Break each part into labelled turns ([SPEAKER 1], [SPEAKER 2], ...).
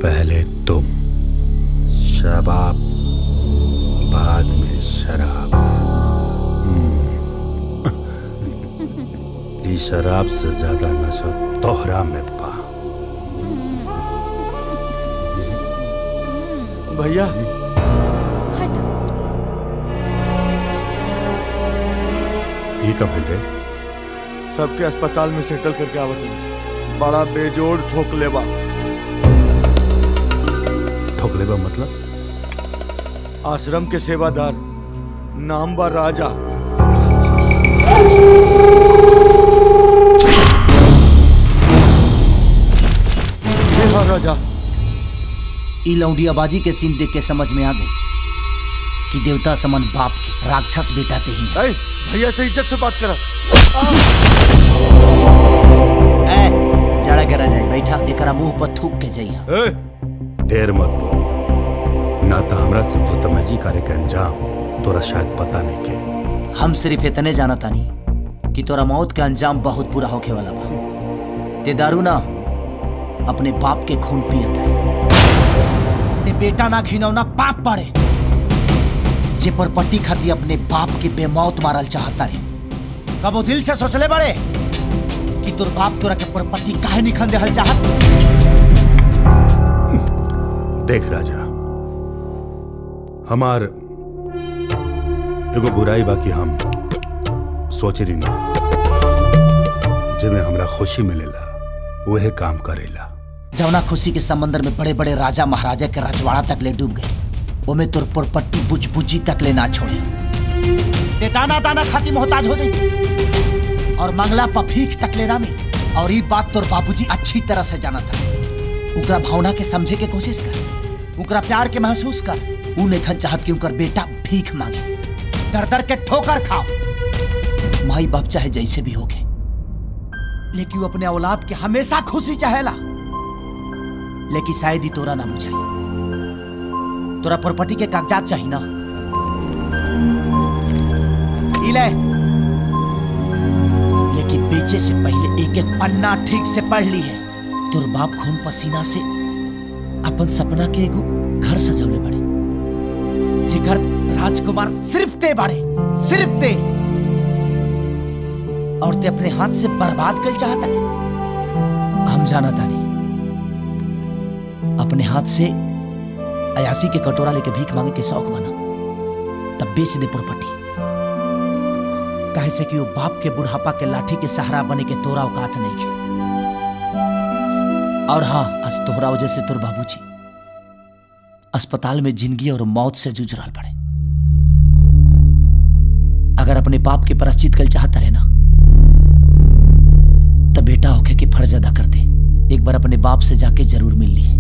[SPEAKER 1] पहले तुम शबाब बाद में शराब हम्म। ये शराब से ज्यादा नशा तोहरा में पा
[SPEAKER 2] भैया
[SPEAKER 1] ये कब भेज रहे
[SPEAKER 2] सबके अस्पताल में सेटल करके आवत हूँ बड़ा बेजोड़ ठोक लेबा
[SPEAKER 1] ठोकले बा मतलब
[SPEAKER 2] आश्रम के सेवादार नाम बा राजा ये हाँ राजा
[SPEAKER 3] ई लौंडियाबाजी के सीन देख के समझ में आ गई कि देवता समन बाप के राक्षस बेटा ते ही
[SPEAKER 2] ऐ, भैया से इज्जत से बात करा
[SPEAKER 3] है जड़ा करा जाए बैठा एकरा मुंह पर थूक के जाइया
[SPEAKER 1] ए, ढेर मत बोल ना तो हमरा से भूतमजी करे के अंजाम तोरा शायद पता नहीं के
[SPEAKER 3] हम सिर्फ इतने जाना तानी कि तोरा मौत का अंजाम बहुत बुरा होके वाला बा ते दारू ना अपने बाप के खून पियत है ते बेटा ना घिनौना पाप पड़े जे पर पट्टी खाती अपने बाप के बेमौत मारल चाहता रे कब वो दिल से सोचले बड़े कि तोर बाप तोरा के पर पट्टी काहे निखन देहल चाहत
[SPEAKER 1] देख राजा हमार एगो बुराई बाकी हम सोचे रही ना जेमे हमरा खुशी मिलेला वह काम करेला
[SPEAKER 3] जवना खुशी के समंदर में बड़े बड़े राजा महाराजा के रजवाड़ा तक ले डूब गए ओमे तोर पुरपट्टी बुझ बुझी तक ले ना छोड़े ते दाना दाना खाती मोहताज हो जाई और मंगला पफीक तक ले ना मिली और ये बात तोर बाबूजी अच्छी तरह से जाना था उकरा भावना के समझे के कोशिश कर उकरा प्यार के महसूस कर ऊ नहीं चाहत कि उनकर बेटा भीख मांगे दर दर के ठोकर खाओ माई बाप चाहे जैसे भी होगे लेकिन वो अपने औलाद के हमेशा खुशी चाहेला लेकिन शायद ही तोरा ना बुझाई तोरा प्रॉपर्टी के कागजात चाहिए ना ई ले लेकिन बेचे से पहले एक एक पन्ना ठीक से पढ़ ली है तोर बाप खून पसीना से अपन सपना के एगो घर सजौले बड़े जे घर राजकुमार सिर्फ ते बाड़े सिर्फ ते और ते अपने हाथ से बर्बाद कर चाहता है हम जाना तानी अपने हाथ से अयासी के कटोरा लेके भीख मांगे के शौक बना तब बेच दे प्रॉपर्टी काहे से कि वो बाप के बुढ़ापा के लाठी के सहारा बने के तोरा औकात नहीं के और हाँ आज तोहरा वजह से तोर बाबूजी अस्पताल में जिंदगी और मौत से जूझ रहा पड़े अगर अपने बाप के प्राश्चित कल चाहता रहे ना तब बेटा होके कि फर्ज अदा कर दे एक बार अपने बाप से जाके जरूर मिल ली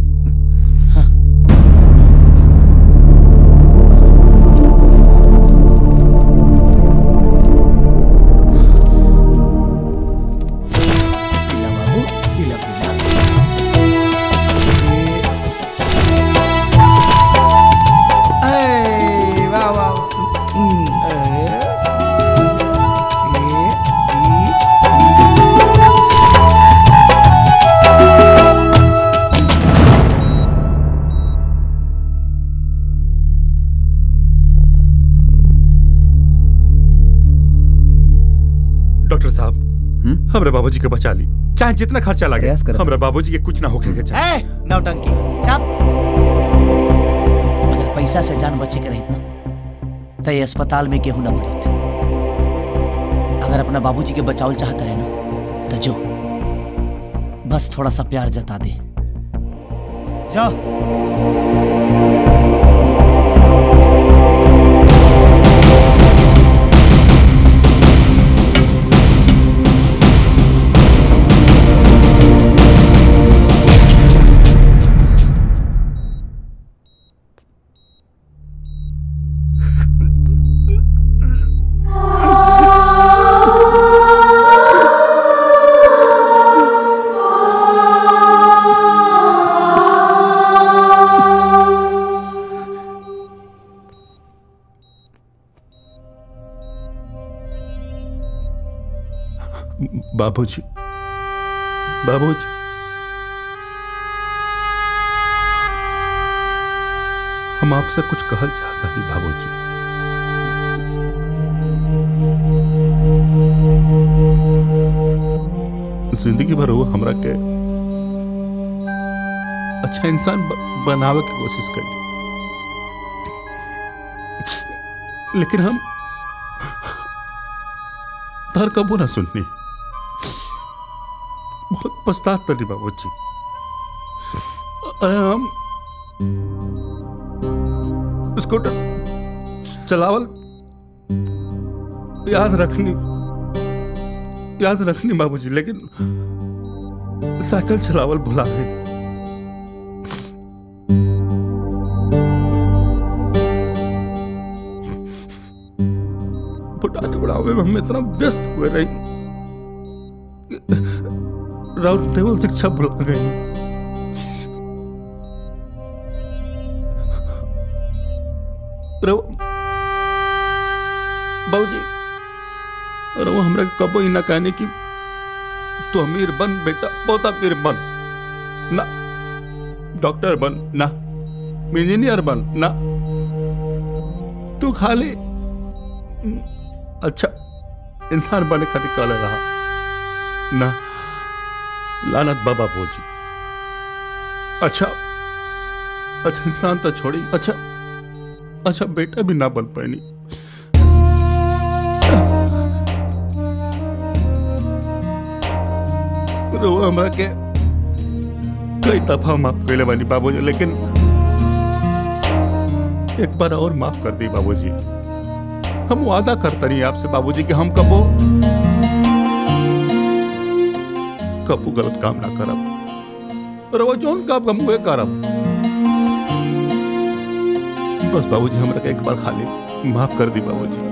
[SPEAKER 4] वाह वाह
[SPEAKER 1] डॉक्टर साहब हमरा बाबूजी के बचा ली चाहे जितना खर्चा लगे हमरा बाबूजी के कुछ ना होके के चाहे
[SPEAKER 3] ए, नौटंकी चप अगर पैसा से जान बचे के रहित ना तो ये अस्पताल में केहू ना मरित अगर अपना बाबूजी के बचावल चाहते रहे ना तो जो बस थोड़ा सा प्यार जता दे जाओ
[SPEAKER 1] बाबूजी बाबूजी हम आपसे कुछ कहल चाहता नहीं बाबूजी जिंदगी भर वो हमरा के अच्छा इंसान ब, बनावे की कोशिश करी लेकिन हम धर कबू ना सुननी बहुत पछतात तनी बाबू जी अरे हम स्कूटर चलावल याद रखनी याद रखनी बाबूजी लेकिन साइकिल चलावल भुला गई बुढ़ाने बुढ़ावे में हम इतना व्यस्त हुए रही राउत टेबल शिक्षा भुला गई रहो बाबूजी रहो हमरा के कबो ही ना कहने की तू अमीर बन बेटा बहुत अमीर बन ना डॉक्टर बन ना इंजीनियर बन ना तू खाली अच्छा इंसान बने खातिर कहले रहा ना लानत बाबा बोझी अच्छा अच्छा इंसान तो छोड़ी अच्छा अच्छा बेटा भी ना बन पानी रोवा हमरा के कई दफा माफ कैले बानी बाबूजी लेकिन एक बार और माफ कर दी बाबूजी हम वादा करते नहीं आपसे बाबूजी कि हम कबो कबू गलत काम ना करब और वो जोन काम हम हुए करब बस बाबूजी हमरा के एक बार खाली माफ कर दी बाबूजी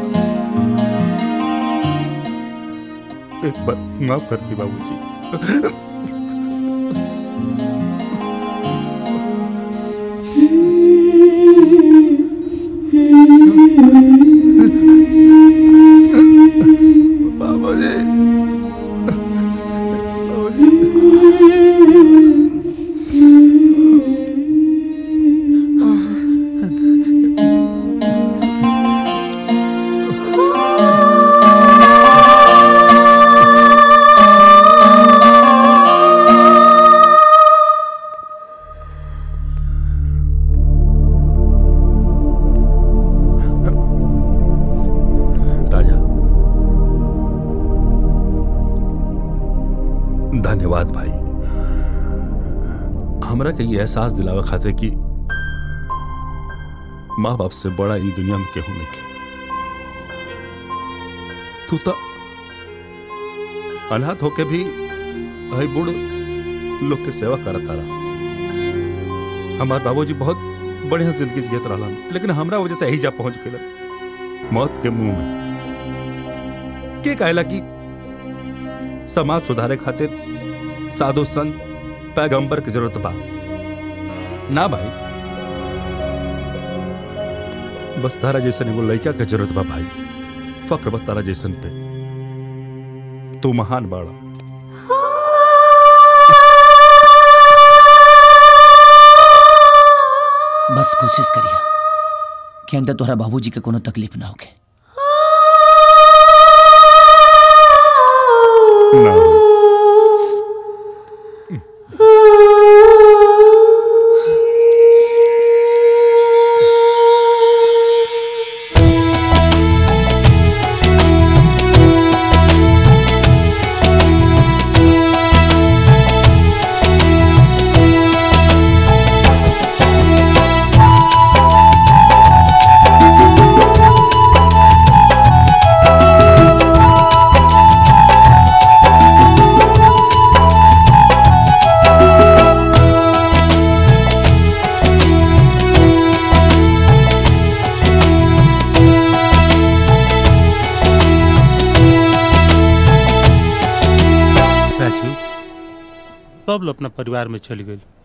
[SPEAKER 1] एक बार माफ कर दी बाबूजी बाबूजी राजा धन्यवाद भाई हमरा के ये एहसास दिलावे खातिर कि माँ बाप से बड़ा ई दुनिया में केहू नहीं के तू तो अनाथ होके भी हई बूढ़ लोग के सेवा करत रहा हमार बाबूजी बहुत बढ़िया जिंदगी जियत रहलन लेकिन हमरा वजह से यही जा पहुंच गए मौत के मुंह में के कहला कि समाज सुधारे खातिर साधु संत पैगंबर की जरूरत बा ना भाई बस तारा जैसन एगो लड़का के जरूरत बा भाई फक्र बस तारा जैसन पे तू महान बाड़ा
[SPEAKER 3] बस कोशिश करिए कि अंदर तोहरा बाबूजी के कोनो तकलीफ ना होके
[SPEAKER 1] ना
[SPEAKER 4] राजू कब लो अपना परिवार में चली गई